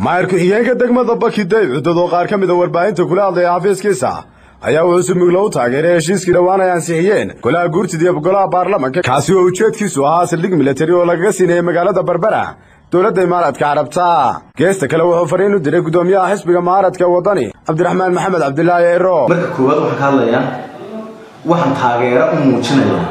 maayir ku-xigeenka degmada baki dayb cidadoo qaar ka mida warbaahinta kula hadlaya xafiiskiisa ayaa wuxuu si mugla u taageeray heshiiskii dhowaan ay ansixiyeen golaha guurtida iyo golaha baarlamanka kaasi oo ujeedkiisu ahaa saldhig militari oo lagaga siinayay magaalada berbera dowladda imaaraadka carabta geesta kale wuxuu fariin u diray guddoomiyaha xisbiga mucaaradka waddani cabdiraxmaan maxamed cabdilaahi ero marka koowaad waxaan ka hadlayaa waxaan taageero u muujinayaa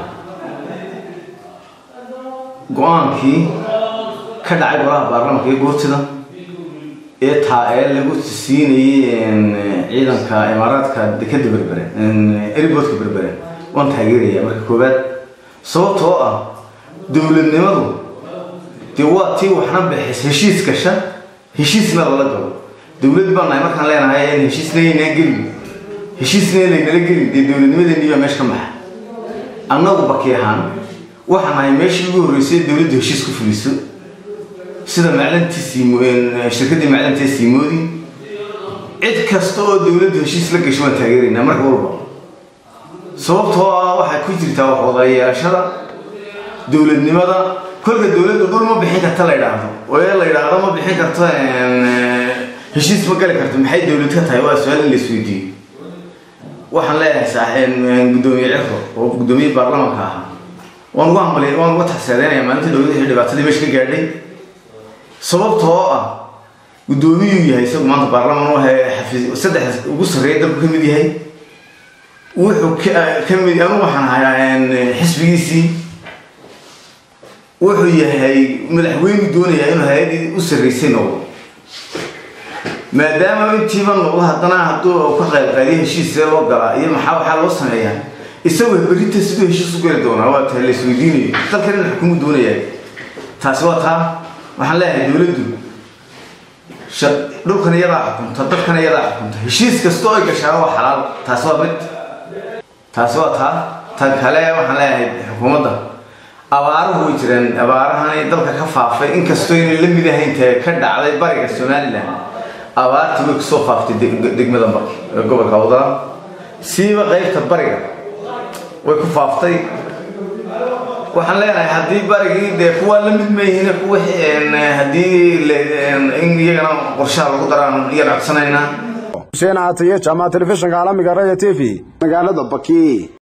go-aankii ka dhacay golaha baarlamanka iyo guurtida ee taa ee lagu siinayay ciidanka imaaraadka dekeda berbere eriboodka berbere waan taageeraya marka koowaad sababtoo ah dowladnimadu dee waa tii waxna bixis heshiis gasha heshiisna lala galo dowlad baan nahay markaan leenahay in heshiisna yaynaan gelin heshiisna laynala gelin dee dowladnimadeeni baa meesha ka maxa annagu baki ahaan waxaan nahay meeshii ugu horreysay dowladdu heshiis ku fuliso sida maclantii shirkaddii maclantee siimoodi cid kasta oo dowladdu heshiis la gasho waan taageeraynaa marka walba sababtoo ah waxay ku jirtaa wax wadayeelashada dowladnimada kolka dowladdu dhul ma bixin karta la yidhaahdo oo ee la yidhaahdo ma bixin karto heshiis ma gali karto maxay dowlad ka tahay waa su-aal in la isweydiiyo waxaan leeyahay saaxeen guddoomiye cirro oo guddoomiye baarlamanka ahaa waan uga hambalay waan uga taxseedeynaya maalintii dowladda dhibaatadii meesha ka gaadhay sababtoo ah guddoomiyuu yahay isagu maanta baarlaman u ahay xafiis saddex ugu sarreeya dalku ka mid yahay wuxuu ka mid anu waxaan ahay xisbigiisii wuxuu yahay madaxweynu doonayaa inuu hay-adii u sarreysay noqdo maadaama intiiba noqdo haddana hadduu ka qaybqaadiyo heshiisee loo galaa iyo maxaa waxaa loo sameeyaa isagoo berita siduu heshiis u geli doonaa waa tahay la isweydiinayo dalkan in xukumu doonayaa taasi waa taa waxaan leeyahay dowladdu dhulkan iyadaa xukunta dadkan iyadaa xukunta heshiis kasta oo ay gashaa waa xalaal taasi waa mid taasi waa taa tan kale waxaan leeyahay xukuumadda abaaruhu way jireen abaarahani dalka ka faafay inkastoo inay la mid ahayn tae ka dhacday bariga somalilan abaartii way kusoo faaftay degmada gobolka wadala siiba qaybta bariga way ku faaftay waxaan leenahay haddii barigii dee kuwaa la mid mayihiin kuwa haddii in iyagana qorshaha lagu daraan iyaan codsanaynaa xuseen caataye jaamaca telefishinka caalamiga raya t v magaalada baki